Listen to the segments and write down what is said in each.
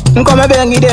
nkome bengi dem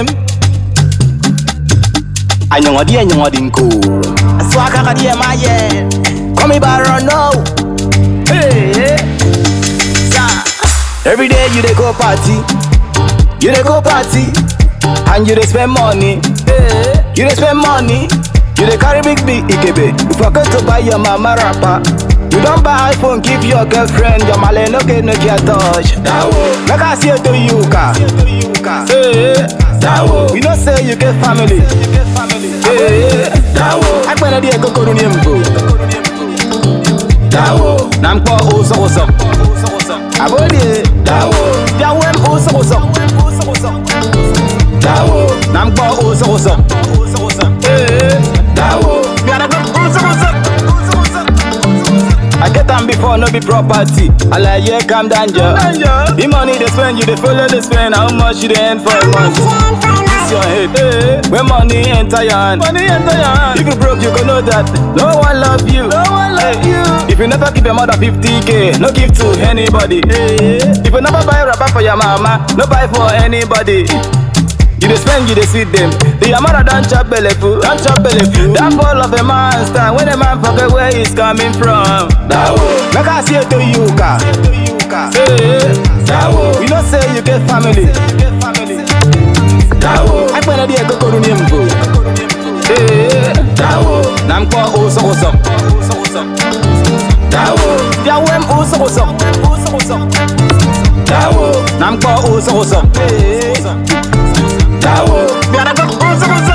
anyongodi anyongodi nko aswaka kadi emaye komi baro no hey sa every day you dey go party you dey go party and you dey spend money hey you dey spend money you dey carry big big ikebe you forget to buy your mama wrapper you don buy iphone give your girlfriend your male no get nokia touch dawo make i see to you ka hey dawo you know say you get family hey dawo agbẹ̀nẹ̀ díẹ̀ kókóró ní èmbò dawo na nkpọ ụsọụsọ abodie dawo bịawe m ụsọụsọ dawo na nkpọ ụsọụsọ ee dawo bịarakwa ụsọụsọ I get am before, no be property. I like, yeah, calm down, Joe. The money they spend, you they follow the spend. How much you they earn for a month? This your head. Hey, when money enter your hand, money enter your hand. If you broke, you go know that no one love you. No one love you. If you never give your mother 50k, no give to anybody. Hey, if you never buy rubber for your mama, no buy for anybody. You dey spend, you dey see them. The amount don chop belle full, don chop belle full. That fall of a man stand when a man forget where he's coming from. Dawo, make I see it to you, ka. Hey, Dawo, you know say you get family. Dawo, agbẹ̀nẹ̀ díẹ̀ kókóró ní mbò. Hey, Dawo, na nkpọ ụsọụsọ. Dawo, bịawe m ụsọụsọ. Dawo, na nkpọ ụsọụsọ. Hey. dawo biarako usukusu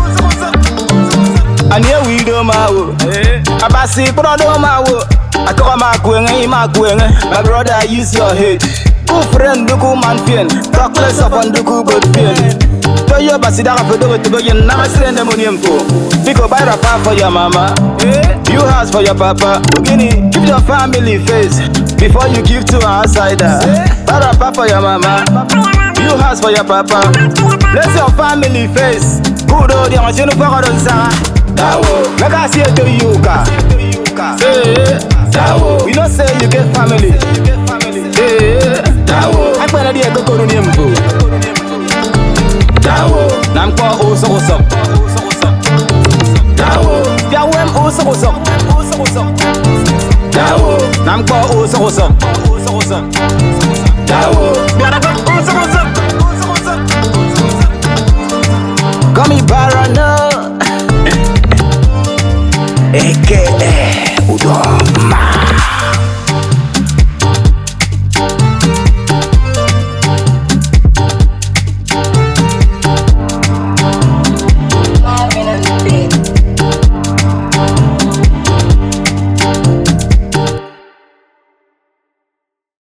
ani ewi do ma wo abasi kpọrọ do ma wo akọkọ ma ku enwe ma ku enwe my brother use your head ku friend duku man fien talk less of on duku both fien toyo basi daga fedo wetego yen na masire nde moni empo biko buy rapa for your mama you house for your papa ogini give your family face before you give to an outsider buy rapa for your mama You house for your papa. Bless your family face. Good old young machine for God Sara. Dawo. Make I see it to you, ka. Hey, Dawo. We know say you get family. Hey, Dawo. Agbẹ̀nẹ̀ díẹ̀ kókóró ní èmbò. Dawo. Na nkpọ ụsọụsọ. Dawo. Bịawe m ụsọụsọ. Dawo. Na nkpọ ụsọụsọ.